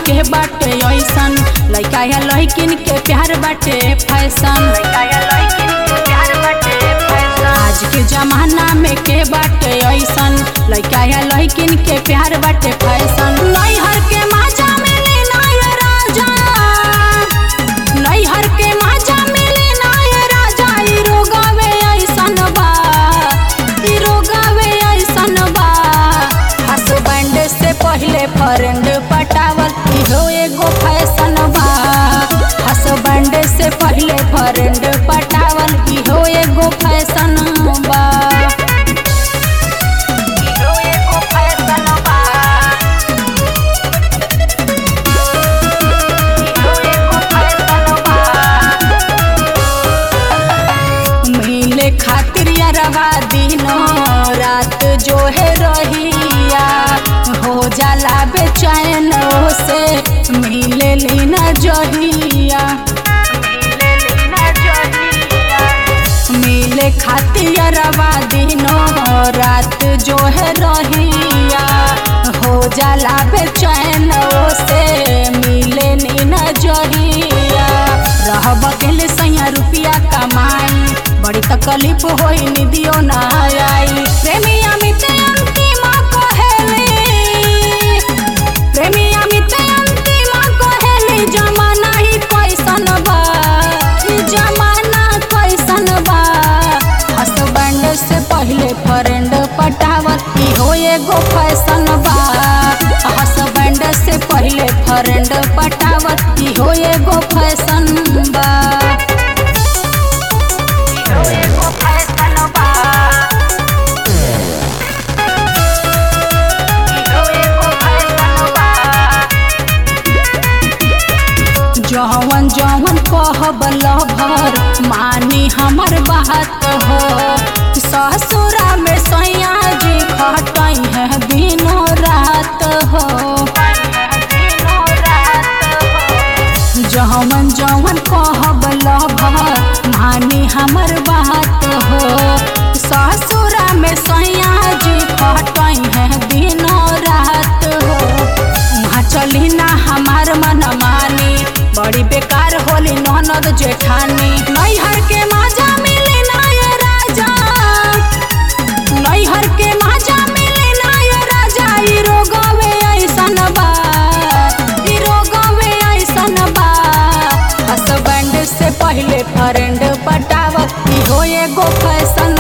के बाटे ऐसन लइका या लइकिन के प्यार बाटे फैशन आज के जमाना में के बाटे ऐसन लइका या लइकिन के प्यार बाटे फैशन नैहर के माजा मिली नाय राजा नैहर के माजा मिली नाय राजा ई रोगावे ऐसन बा ई रोगावे ऐसन बा हसबैंड से पहले फ्रेंड पटावल इहो एगो फैशन बा हसबैंड से पहले फ्रेंड पटावल इहो एगो फैशन बा इहो एगो फैशन बा इहो एगो फैशन बा मिले खातिर यारवा दिनो रात जो है रहिया हो जाला बेचैन से मिले लीना जहिया मिले खातिर यारवा दिनो रात जो है रहिया हो जाला बेचैन से मिले नीना जहिया रहब अकेले सैया रुपिया कमाई बड़ी तकलीफ होई निदियो ना आई प्रेमी अमित अंतिम कहेली प्रेमी अमित अंतिम कहेली जमाना ही कैसन बा ई जमाना कैसन बा हसबैंड से पहले फ्रेंड पटावल इहो एगो फैशन बा हसबैंड से पहले फ्रेंड पटावल इहो एगो फैशन बा इहो एगो फैशन बा इहो एगो फैशन बा जवन जवन कहब लभर मानी हमर बात हो ससुरा में सैया जी खटई है दिनों रात हो जवन जवन कहब लभर मानी हमर बात हो ससुरा में सैया जी खटई है दिनों रात हो वहाँ चली ना हमार मन मानी बड़ी बेकार होली ननद जेठानी नैहर के माजा मिली नाय राजा नैहर के माजा मिली नाय राजा ई रोगवे ऐसन बा ई रोगवे ऐसन बा हसबैंड से पहले फ्रेंड पटावत इहो एगो फैशन